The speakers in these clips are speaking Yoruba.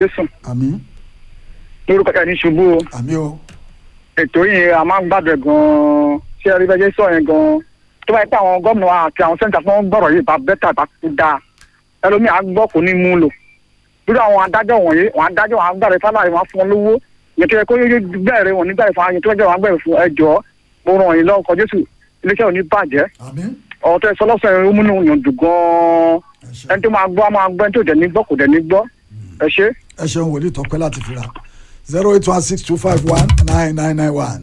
jésù àmín lórúkọ ẹ̀ ní ṣubú o àmín o ètò yìí a máa ń gbàdúrà gan-an ṣé ẹ rí bẹ́ẹ̀ sọ yẹn gan-an tó bá yẹ pé àwọn gómìnà wa àti àwọn sẹ́ńtà fún gbọ́rọ̀ yìí bá bẹ́tà bá kú dáa ẹlòmíì á gbọ́ kò ní mú lò lórí àwọn adájọ́ wọ̀nyí wọn adájọ́ wọn agbára fáláyé wọn fún wọn lówó yẹn tó yẹ kó yóò bẹ̀rẹ̀ wọn nígbà ìfọ̀ ayé tó yẹ wọn bẹ̀rẹ̀ fún ẹjọ́ mo ràn yín lọ́kọ̀ jésù iléeṣẹ́ ò ní bàjẹ́ àmín ọ̀rọ̀ tó yẹ sọlọ́sọ yẹn ó múnú yàn dùn gan-an ẹ ṣeun ẹni tó máa gbọ́ á máa gbọ́ ẹni tó dẹ̀ ní gbọ́ kò dẹ̀ ní gbọ́ ẹ ṣé. ẹ ṣeun wòlíì tọpẹ láti fira zero eight one six two five one nine nine nine one.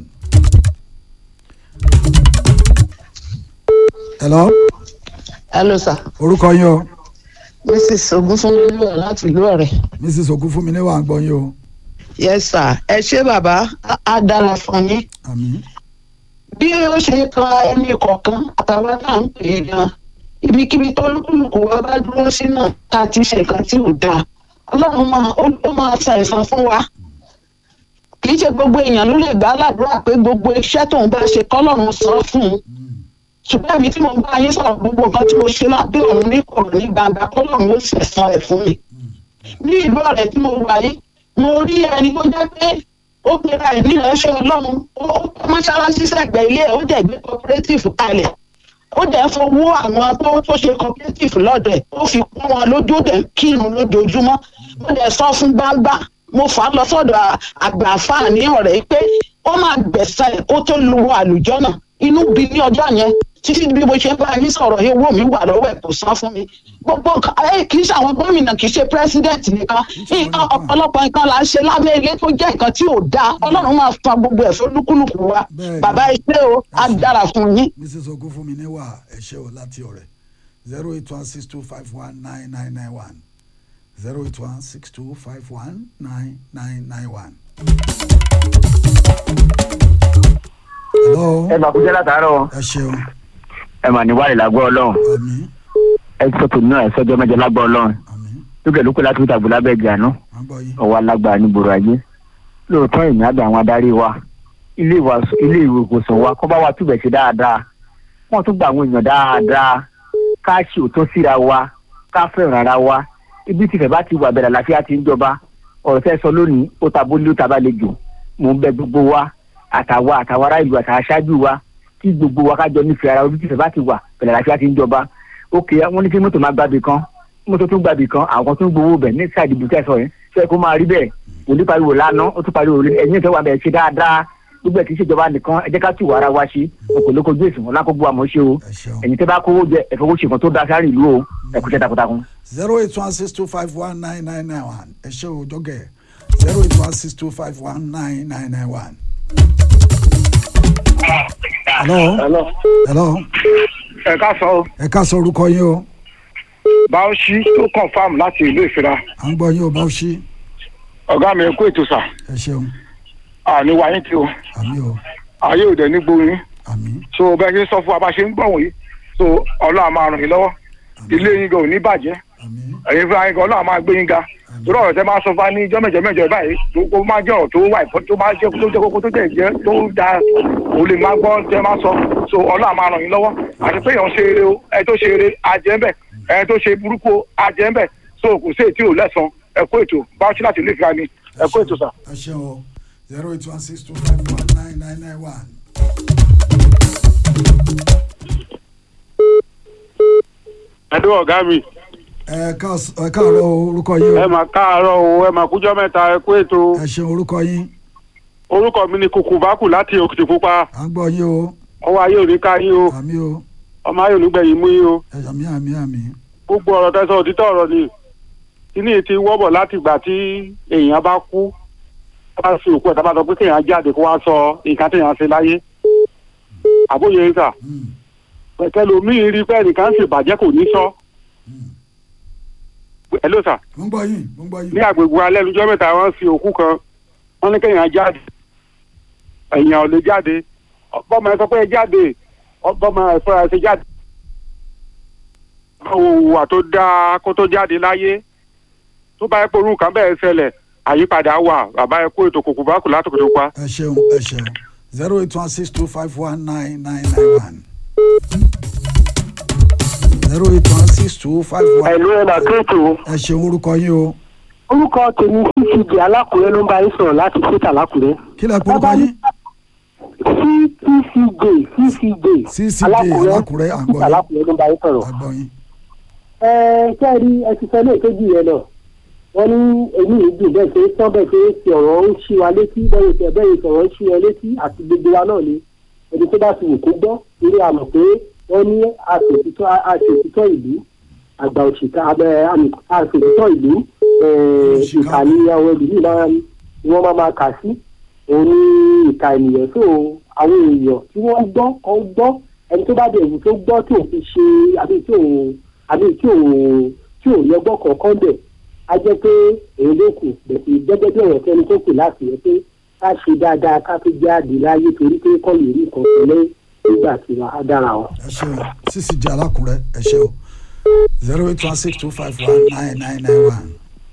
hello hello sir orúkọ yín o mrs ogunfunmi wà láti ìlú ọ̀rẹ́ mrs ogunfunmi ní wàá gbọ́ yín o yes sir ẹ ṣé bàbá á- á dára fún yín àmín bí ó ṣe kan ẹni kọ̀ọ̀kan àtàwọn náà ń pè é gan ibikíbi tó lùkùlùkù wa bá dúró sí náà tá a ti ṣe nǹkan tí ò dáa ọlọ́run máa ó- ó máa ṣàìsàn fún wa kì í ṣe gbogbo èèyàn ló lè gbà á ládùúrà pé gbogbo iṣẹ́ tóun bá ṣe kọ́lọ́run san fún un ṣùgbọ́n èmi tí mo bá yín sọ̀rọ̀ gbogbo nǹkan tí mo ṣe lábẹ́ ọ̀run ní kọ̀rọ̀ ní gbangba kọ́lọ́run ó ṣẹ̀san ẹ̀ fún mi ní ìlú ọ̀rẹ́ tí mo wà yìí mo rí ẹni tó jẹ́ pé ó pera ẹ̀ ní ìránṣẹ́ ọlọ́run ó ó kọ́ mọ́ṣáláṣí sẹ́gbẹ̀ẹ́ ilé ẹ̀ ó dẹ̀ gbé cooperative kalẹ̀ ó dẹ̀ fowó àwọn tó tó ṣe cooperative lọ́dọ̀ ẹ̀ ó fi kún wọn lójú ó dẹ̀ ń kírun lójoojúmọ́ ó dẹ̀ sọ fún gbangba mo fà á lọ sọ́dọ̀ à- àgbà àfáà ní ọ̀rẹ́ pé ó máa gbẹ̀sẹ̀ ẹ̀ kó tó lu àlùjọ náà inú bí ní ọjọ́ yẹn títí bí mo ṣe ń bá yín sọ̀rọ̀ yìí owó mi wà lọ́wọ́ ẹ̀ kò san fún mi gbogbo nǹkan ẹ kì í ṣe àwọn gómìnà kì í ṣe pírẹsidẹ́ǹtì nìkan nǹkan ọ̀pọ̀lọpọ̀ nǹkan là ń ṣe lábẹ́ ilé tó jẹ́ nǹkan tí ò dáa ọlọ́run máa fa gbogbo ẹ̀ fún lúkúlùkù wa Bẹ́ẹ̀ni. bàbá iṣẹ́ o á dára fún yín. mrs ogunfunmi ní wàá ẹ ṣé o láti ọ̀rẹ́ zero eight one six two five one nine nine nine one zero eight one six two five one nine nine nine one. hello ẹ máa kújẹ́ látàárọ̀ ẹ ṣeun ẹ mà ní wàlẹ̀ lágbọ́ ọlọ́run àmín ẹ sọ tòun náà ẹ sọjọ́ mẹ́jọ lágbọ́ ọlọ́run àmín lókè lókè láti fi tàbí lábẹ́ ìgbà náà à ń gbọ́ yín ọwọ́ alágbára ní gbòòrò ayé lóòótọ́ ìní àgbà àwọn adarí wa ilé ìwàsó- ilé ìwòsàn wa kọ́ bá wa túbẹ̀ ṣe dáadáa wọ́n tún gba àwọn èèyàn dáadáa ká ṣe òótọ́ síra wa ká fẹ́ràn ara wa ibi tí ìfẹ́ bá ti wà bẹ̀rẹ̀ àlàáfíà ti ń jọba ọ̀rọ̀ tẹ́ sọ lónìí ó ta bó lé ó ta bá le jù mò ń bẹ gbogbo wa àtàwa àtàwa ará ìlú àtàwa aṣáájú wa kí gbogbo wa kájọ nífẹ̀ẹ́ ara ojú tí ìfẹ́ bá ti wà bẹ̀rẹ̀ àlàáfíà ti ń jọba ókè wọ́n ní kí mọ́tò máa gbàbì kan mọ́tò tún gbàbì kan àwọn tó ń gbowó bẹ̀ ní sáà ìdìbò tẹ̀sán yẹn ṣé kó máa rí bẹ́ẹ̀ òní pariwo lánàá ó tún pariwo ẹ̀yìn ìfẹ́ wa bẹ̀ ṣe dáadáa gbogbo ẹ̀ kì í ṣèjọba nìkan ẹ jẹ́ ká tù wá ara wa ṣe òkòlókojú èsì wọn lákòókò àmọ́ ṣe o ẹ ṣeun ẹ̀yin tẹ́ bá kówó jẹ ẹ̀fọwọ́ ṣe nǹkan tó da sáré ìlú o ẹ kú iṣẹ́ takuntakun. zero eight one six two five one nine nine nine one ẹ ṣé o jọgẹ zero eight one six two five one nine nine nine one. hello hello hello ẹ ká sọ o ẹ ká sọ orúkọ yín o báwọ̀ṣí tó confam láti ìlú ìfira à ń gbọ́ yín o bá ṣí ọ̀gá mi kó ètò sà ẹ ṣeun àní wáyé tí o àmì o ayé òde ní gbóyún àmì so bẹ́ẹ̀ ṣe ń sọ fún wa bá ṣe ń gbọ̀ wọ̀nyí so ọlọ́run á máa ràn yín lọ́wọ́ ilé yín gan ò ní bàjẹ́ àmì ẹ̀yin fúnra yín gan ọlọ́run á máa gbé yín ga torí ọ̀rọ̀ tẹ́ máa sọ fún wa ní ijọ́ mẹ́jọ mẹ́jọ báyìí tó kó máa jẹ́ ọ̀rọ̀ tó wà ìfọ́ tó máa jẹ́ tó jẹ́ kókó tó jẹ́ jẹ́ tó da òun lè máa gbọ́ tẹ́ máa sọ so ọlọ́run á máa ràn yín lọ́wọ́ àti pé èèyàn ṣe eré o ẹ tó ṣe eré ajẹ́ ń bẹ̀ ẹ tó ṣe burúkú o ajẹ́ ń bẹ̀ so kò sí ètí ò lẹ́sàn ẹ kó ètò báwo ṣe láti ilé ìfira ni ẹ kó ètò sà. ẹ ṣeun o zero eight one six two five one nine nine nine one. ẹdún ọ̀gá mi ẹ ká- ẹ káàárọ̀ o, orúkọ yín ẹ o mà káàárọ̀ o ẹ mà kújọ́ mẹ́ta ẹ kú ètò ẹ ṣeun orúkọ yín orúkọ mi ni kùkùbákù láti òkìtìpupa à ń gbọ́ yín o ọwọ́ ayé ò ní ká yín o àmì o ọmọ ayé ò ní gbẹ̀yìn mú yín o ẹ àmì àmì àmì gbogbo ọ̀rọ̀ tẹ́sán òtítọ́ ọ̀rọ̀ ni kíní ti wọ́bọ̀ láti ìgbà tí èèyàn bá kú bá fi òkú ẹ̀ tábà sọ pé kéèyàn jáde kó wá sọ nǹkan téèyàn ṣe láyé àbóyè ń sà Mm, pẹ̀tẹ́lómìn rí pé ẹnìkan ń ṣèbàjẹ́ kò ní sọ mm. ẹ ló sà mo ń gbọ́ yín mo ń gbọ́ yín ní agbègbè alẹ́ lójọ́ mẹ́ta wọ́n fi òkú kan wọ́n ní kéèyàn jáde èèyàn ò lè jáde bọ́mọ ẹ sọ pé ẹ jáde bọ́mọ ẹ fúnra ẹ ṣe jáde. òwà tó dáa kó tó jáde láyé tó bá yẹ pé orúkọ bẹ́ẹ̀ ṣẹlẹ̀ àyípadà wà bàbá ẹ kó ètò kòkò bá kù látòkè tó pa. ẹ ṣeun ẹ ṣeun zero eight one six two five one nine nine nine one zero eight one six two five one ẹ̀lú ẹ̀ máa kéètò ẹ ṣeun orúkọ yín o orúkọ tèmi ccg alákùrẹ́ ló ń bá yín sọ̀rọ̀ láti ṣètà lákùrẹ́. kí lẹ porúkọ yín ccj ccj ccj alákùrẹ́ ṣètà àgbọ̀yìn lákùrẹ́ ló ń bá yín sọ̀rọ̀. àgbọ̀yìn ẹ kẹ́rì ẹ ti sọ ní èkejì yẹn lọ wọ́n ní èmi ìdùn bẹ́ẹ̀ ṣe sọ bẹ́ẹ̀ ṣe ti ọ̀rọ̀ ń ṣí wa létí bẹ́ẹ̀ ṣe bẹ́ẹ̀ ṣe ọ̀rọ̀ ń ṣí wa létí àti gbogbo wa náà ni ẹni tó bá ti wò kó gbọ́ eré àmọ̀ pé wọ́n ní àṣòtítọ́ àṣòtítọ́ ìlú àgbà òṣìkà abẹ àmì àṣòtítọ́ ìlú Òṣìkà. ìkà ní àwọn ìlú náà ni wọ́n máa máa kà sí òun ní ìka ènìyàn tó àwọn èèyàn tí wọ́n gbọ́ kan gbọ́ ẹni tó bá dẹ̀ wù tó gbọ́ tí òun fi ṣe àbí tí òun àbí tí òun tí òun yọgbọ́ kọ̀ọ̀kan bẹ̀ á jẹ́ pé èyí ló kù bẹ̀sì gẹ́gẹ́ bí ọ̀rọ̀ tẹni tó kù láti yẹ pé ká ṣe dáadáa ká fi jáde láyé torí pé kọ́ lè rí nǹkan pẹ̀lẹ́ nígbà tí wàá dára wọn. ẹ ṣe o ccj alákùrẹ́ ẹ ṣe o zero eight one six two five one nine nine nine one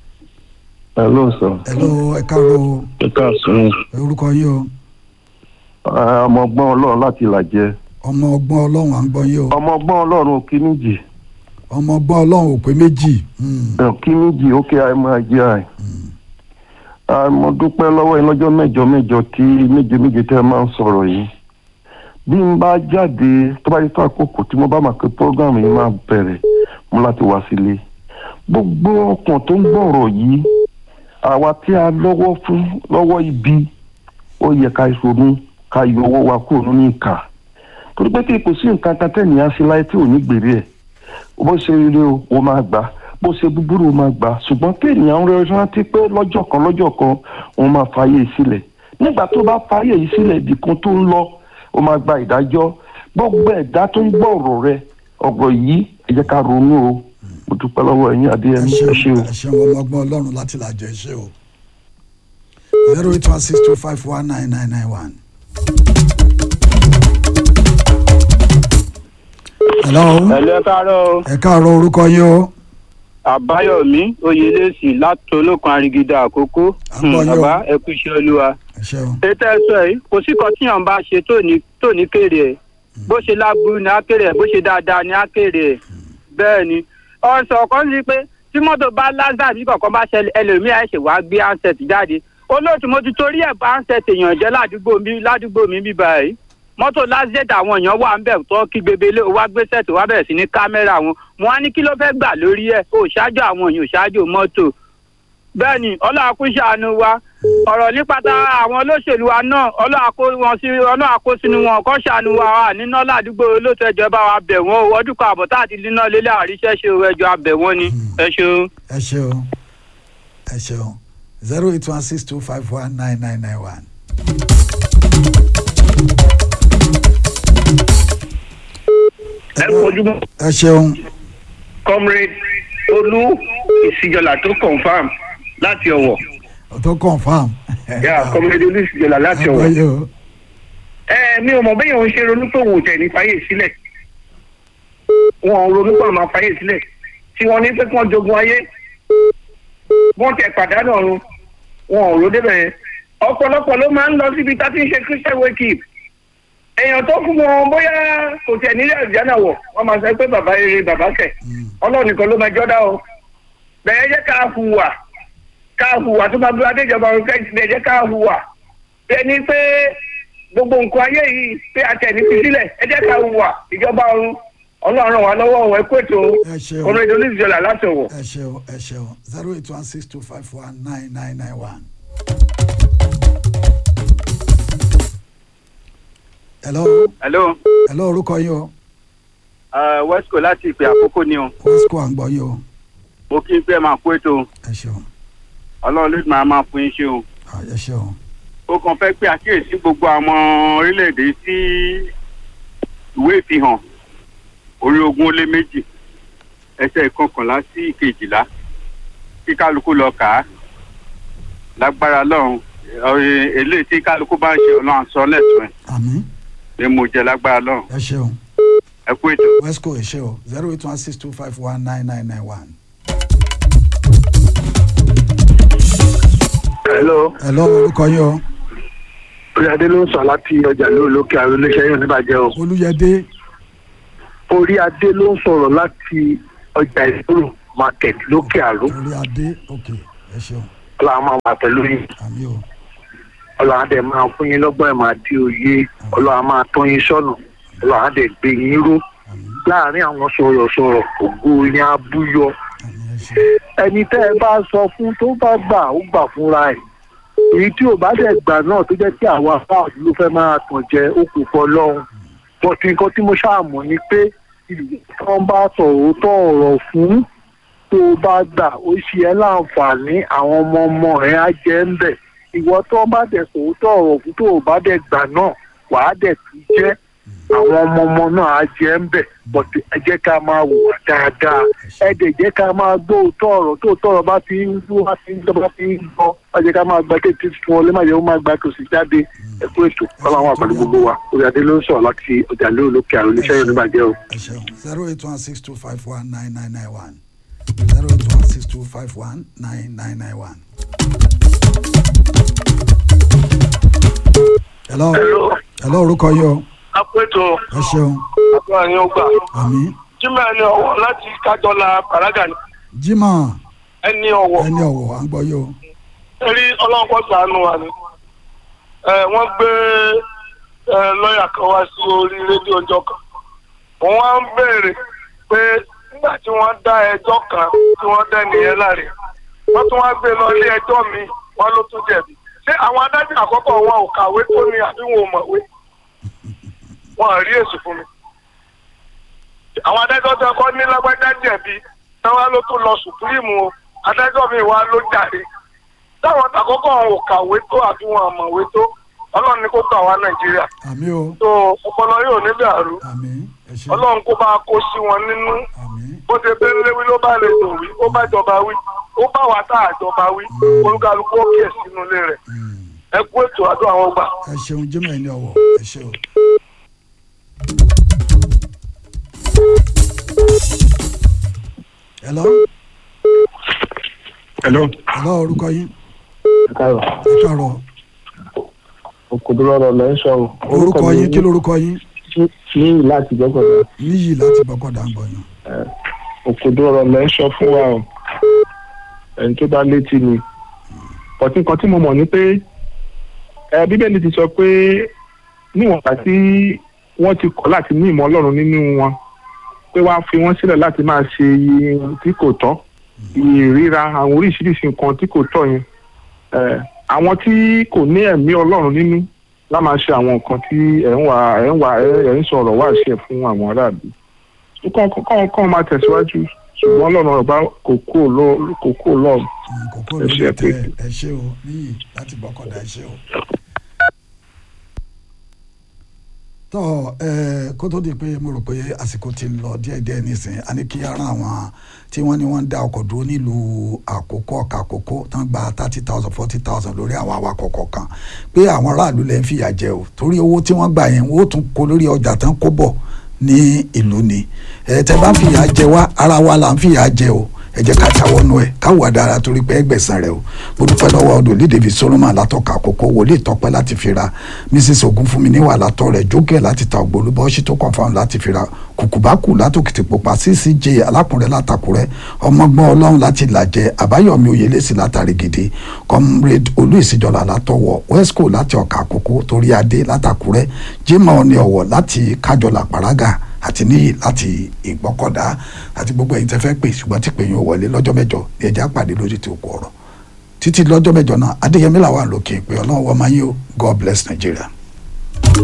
Hello sir. hello ẹ káàárọ̀ o Ẹ káàsán. orúkọ yín o Ọmọ ọgbọ́n ọlọ́run láti làjẹ. ọmọ ọgbọ́n ọlọ́run à ń gbọ́ yín o Ọmọ ọgbọ́n ọlọ́run òkè méjì. ọmọ ọgbọ́n ọlọ́run ò pé méjì Hmm. Òkè méjì ókè àìmọ̀ ajé àì. Mo dúpẹ́ lọ́wọ́ yín lọ́jọ́ mẹ́jọ mẹ́jọ tí méje méje tẹ́ ẹ máa ń sọ̀rọ̀ yìí. Bí n bá jáde tó bá yẹ tó àkókò tí mo bá máa pé program yìí máa bẹ̀rẹ̀ mo láti wá sílé. Gbogbo ọkàn tó ń gbọ́rọ̀ yìí àwa tí a lọ́wọ́ fún lọ́wọ́ ibi ó yẹ ká ronú ká yọ owó wa kúrò nínú ìkà torí pé kí kò sí nǹkan kan tẹ́nìyàn ṣe láyé tí ò ní gbèrè ẹ̀ bó ṣe rere o ó máa gbà bó ṣe búburú ó máa gbà ṣùgbọ́n kéèyàn ń rẹ rántí pé lọ́jọ́ kan lọ́jọ́ kan òun máa fàyè sílẹ̀ nígbà tó bá fàyè yìí sílẹ̀ ibì kan tó ń lọ ó máa gba ìdájọ́ gbogbo ẹ̀dá tó ń gbọ́ ọ̀rọ̀ rẹ ọ̀rọ̀ yìí ẹ jẹ́ ká ronú o mo dúpẹ́ lọ́wọ́ ẹ̀yin ẹ adéyẹmí ṣe ẹ ṣé o. ẹ ṣe ọmọ ọgbọ́n ọlọ́run láti làjọ ẹ ṣe o zero eight one six two five one nine nine nine one. hello ẹ̀lẹ́ káàárọ̀ ẹ káàárọ̀ orúkọ yín o àbáyọ̀mí oyèlẹ́sì láti olókun arigida àkókò Àgbọ̀ yín o. bàbá ẹ kú iṣẹ́ olúwa. ẹ ṣe o ètò ẹ̀sọ́ yìí kò sí kan tíyàn bá ṣe tó ní tó ní kéré ẹ̀ bó ṣe láburú ni á kéré ẹ̀ bó ṣe dáadáa ni á kéré ẹ̀ bẹ́ẹ̀ ni ọ̀sọ̀ kan sí pé tí mọ́tò bá lásà bí kọ̀ọ̀kan bá ṣẹlẹ̀ ẹlòmíà ẹ̀ ṣe wá gbé handset jáde olóòtú mo ti torí ẹ̀ bá handset èèyàn jẹ́ ládùúgbò mi ládùúgbò mi bíbá ẹ̀ mọ́tò lásìtẹ̀ àwọn èèyàn wà ń bẹ̀ tó kí gbebele wá gbé sẹ́ẹ̀tì wá bẹ̀rẹ̀ sí ní kámẹ́rà wọn wọn á ní kí ló fẹ́ gbà lórí ẹ̀ ò ṣáájú àwọn èèyàn ò ṣáájú mọ́tò bẹ́ẹ̀ ni ọlọ́run kú ṣàánú wa ọ̀rọ̀ nípa ta àwọn olóṣèlú wa náà ọlọ́run kó wọn sí ọlọ́run kó sínú wọn kọ́ ṣàánú wa wà níná ládùúgbò olóòtú ẹjọ́ bá wa bẹ̀ wọ́n o ọdún kan àbọ̀ tá àti níná lélẹ̀ àríṣẹ́ ṣe o ẹjọ́ abẹ̀ wọ́n ni ẹ ṣeun. ẹ ṣe o ẹ ṣe o zero eight one six two five one nine nine nine one. ẹ kojúmọ́ ẹ ṣeun comrade olú ìsìjọlá tó confam láti ọ̀wọ̀ tó confam. yà comrade olú ìsìjọlá láti àgbọ̀ ọ̀wọ̀ yìí o ẹ mi ò mọ̀ bẹ́ẹ̀ òun ṣe ronú pé òun ò tẹ̀ ní fàyè sílẹ̀ wọn ò ronú pé òun máa fàyè sílẹ̀ tí wọ́n ní pé kí wọ́n jogun ayé wọ́n tẹ̀ pàdánù ọ̀run wọn ò ro débẹ̀ yẹn ọ̀pọ̀lọpọ̀ ló máa ń lọ síbi tá a ti ń ṣe christian wake up èèyàn tó fún wọn bóyá kò tẹ̀ nílẹ̀ àjánà wọ̀ wọ́n máa sọ pé bàbá rere bàbá kẹ̀ ọlọ́run nìkan ló máa jọ́dá o bẹ̀rẹ̀ jẹ́ ká hùwà ká hùwà tó máa bí adéjọba ọ̀run kẹ́sìlẹ̀ jẹ́ ká hùwà ẹni pé gbogbo nǹkan ayé yìí pé àtẹ̀ní fi sílẹ̀ ẹ jẹ́ ká hùwà ìjọba ọ̀run ọlọ́run ràn wá lọ́wọ́ ọ̀wọ́ ẹ̀kú ètò ẹ ṣeun ọmọ ìdílé ìjọba láti ọ̀wọ̀. ẹ ṣeun ẹ ṣeun zero eight one six two five one nine nine nine one. hello hello hello orúkọ yín o wesco láti ìpè àkókò ni o wesco à ń gbọ́ yín o mo kí n pé máa kó ètò ẹ ṣeun ọlọ́run ló máa máa fún yín ṣe o. Ah, ẹ ṣeun ó kàn fẹ́ pé àkíyèsí gbogbo àwọn orílẹ̀-èdè sí ìwé ìfihàn orí ogún ó lé méjì ẹsẹ̀ ìkọkànlá sí ìkejìlá kí kálukú lọ kà á lágbára lọ́run ọ̀rẹ́ eléyìí tí kálukú bá ń ṣe ọlọ́run sọ lẹ́sùn ẹ̀ àmín ni mo jẹ lágbára lọ́run ẹ ṣeun ẹ kú ètò. wesco ẹ ṣe o zero eight one six two five one nine nine nine one. hello hello orúkọ yín o oríadé ló ń sọ láti ọjà lóòlókè àwọn iléeṣẹ́ yóò níbàjẹ́ o olúyẹdé oríadé ló ń sọ̀rọ̀ láti ọjà ìṣòro market lókè àró orí adé ok ẹ ṣeun ọlọ́run máa wà pẹ̀lú yín àmì o ọlọ́run á dẹ̀ máa fún yín lọ́gbọ́n ẹ̀ máa di òye ọlọ́run á máa tọ́ yín sọ́nà ọlọ́run á dẹ̀ gbé yín ró láàrin àwọn sọ̀rọ̀sọ̀rọ̀ ògo yín á búyọ àmì ẹ ṣeun ẹni tẹ́ ẹ bá sọ fún tó bá gbà ó gbà fúnra ẹ̀ èyí tí ò bá dẹ̀ gbà náà tó jẹ́ kí àwa fáwọn ló fẹ́ máa tàn jẹ ó kò fọ lọ́hùn bọ̀tí nǹkan tí mo ṣàmọ̀ ni pé tí wọ́n bá sọ òótọ́ ọ̀rọ̀ fún tó bá gbà ó ṣe ẹ́ láǹfààní àwọn ọmọ ọmọ ẹ̀ á jẹ́ ń bẹ̀ ìwọ tó bá dẹ̀ sọ òótọ́ ọ̀rọ̀ fún tó bá dẹ̀ gbà náà wàá dẹ̀ tún jẹ́ àwọn ọmọ ọmọ náà á jẹ́ ń bẹ̀ bọ̀tí ẹ jẹ́ ká máa wùwà dáadáa ẹ dẹ̀ jẹ́ ká máa gbọ́ òótọ́ ọ̀rọ̀ tó òótọ́ ọ̀rọ̀ bá ti ń gbọ́ bá ti ń gbọ́ bá ti ń gbọ́ ẹ jẹ́ ká máa gba kéèké fún ọ lẹ́màjẹ́ ó máa gba tòsí jáde ẹ kú ètò kọ́lá àwọn àpàdé gbogbo wa orí adé ló ń sọ̀rọ̀ láti ọjà lóòlókè àrùn oníṣẹ́ yóò níbàjẹ́ o. ẹ ṣeun zero eight one six two five one nine nine nine one zero eight one six two five one nine nine nine one. hello hello orúkọ yìí o apẹ̀tọ̀ ẹ ṣeun àbúrò yín ó gbà. àmì jimá ẹni ọwọ́ láti kájọlá paraga ni jimoh ẹni ọwọ́ ẹni ọ̀wọ̀ à ń gbọ́ yìí o torí ọlọ́run kọ́ sànù wa ni. ẹ wọ́n gbé ẹ lọ́ọ̀yà kan wá sí orí rédíò ọjọ́ kan. wọ́n wá ń béèrè pé nígbà tí wọ́n dá ẹjọ́ kan tí wọ́n dá nìyẹn láre wọ́n tún wá gbé lọ ilé ẹjọ́ mi wọ́n ló tún jẹ̀bi. ṣé àwọn adájọ́ àkọ́kọ́ wọn ò kàwé tó ni àbí wọn ò mọ̀wé? wọn ò rí èsì fún mi. àwọn adájọ́ tó kọ́ ní lágbájá jẹ̀bi táwa ló tún lọ sùpúrìmù o adájọ́ mi wá ló jàre. táwọn àkọ́kọ́ wọn ò kàwé tó àbí wọn ò mọ̀wé tó ọlọ́run ní kó gbà wá nàìjíríà. àmì o tó ọpọlọ yóò ní dàrú àmì ẹ ṣeun ọlọ́run kó bá a kó sí wọn nínú àmì bó ṣe bẹ́ẹ̀ léwí ló bá lè dùn wí ó bá jọba wí ó bá wa tá àjọba wí olúkálukú ó kíyè sínú ilé rẹ̀ ẹ kú ètò àdó àwọn ọgbà. ẹ ṣeun jimoh ẹni ọ̀wọ̀ ẹ ṣe o. hello hello. hello orúkọ yín káàrọ̀ ẹ káàárọ̀ òkòdúró ọ̀rọ̀ lẹ́ ń sọ o. orúkọ yín kí lorúkọ yín ní láti gbọ́kọ̀dọ̀ níyì láti bọ́kọ̀dá ń gbọ̀yàn òkòdúró ọ̀rọ̀ lẹ́ ń sọ fún wa o ẹni tó bá létí ni ọtí nǹkan tí mo mọ̀ ni pé ẹ bíbélì ti sọ pé níwọ̀n gbà tí wọ́n ti kọ̀ láti ní ìmọ̀ ọlọ́run nínú wọn pé wọ́n á fi wọ́n sílẹ̀ láti máa ṣe iye tí kò tọ́ iye ríra àwọn oríṣiríṣi nǹkan tí kò tọ́ yẹn ẹ àwọn tí kò ní ẹ̀mí ọlọ́run nínú lá máa ṣe àwọn nǹkan tí ẹ̀ ń wà ẹ̀ ń wà ẹ̀ ń sọ̀rọ̀ wá ṣe fún àwọn aráàlú kọ́ kọ́ máa tẹ̀síwájú ṣùgbọ́n ọlọ́run ọba kò kú kò kú lọ́run kókó ẹ ló ṣe lè ẹ tẹ pé- ẹ ṣe o níyì láti bọ́kọ̀dá ẹ ṣe o. tọ́ ẹ kó tó di pé mo rò pé àsìkò ti ń lọ díẹ̀díẹ̀ nísìnyí a ní kí ara àwọn tí wọ́n ní wọ́n ń dá ọkọ̀ dúró nílùú àkókò ọ̀kà àkókò tán gba thirty thousand forty thousand lórí àwọn awakọ̀ kọ̀ọ̀kan pé àwọn aráàlú lẹ́ ń fìyà jẹ o torí owó tí wọ́n gbà yẹn wọ́n ó tún kó lórí ọjà tán kó bọ̀ ní ìlú ni ẹ tẹ bá ń fìyà jẹ wá ara wa là ń fìyà jẹ o ẹ jẹ́ ká jáwọ́ nú ẹ̀ káwọ́ dára torí pé ẹgbẹ̀sán rẹ̀ o mo dúpẹ́ lọ́wọ́ ọdún ní david solomon látọ̀ka àkókò wòlíì tọpẹ́ láti fi ra mrs ogunfunmi níwà látọ̀ rẹ̀ jókè láti ta ògbólúbọ̀ ṣí tó confam láti fi ra kùkùbákù látòkìtì pupa ccj alákùnrẹ́ látàkùrẹ́ ọmọgbọ́n ọlọ́run láti làjẹ àbáyọ̀mí oyèlẹ́sì látàrí gidi comrade olú ìsìjọba látọwọ́ wesco láti ọ̀ka àkókò torí adé látàkùrẹ́ jimoh ní ọ̀wọ̀ láti kájọlá pàrágà àti níyì láti ìgbọ́kọ̀dá àti gbogbo ẹ̀yin tẹ́ fẹ́ pè ṣùgbọ́n tí pè yín ò wọlé lọ́jọ́ mẹ́jọ ní ẹ̀já pàdé lórí ti òkú ọ̀rọ̀ títí lọ́jọ́ mẹ́jọ náà adéyẹmí làwọn àlòkè pé ọlọ́run wọ́n máa yín o god bless nigeria.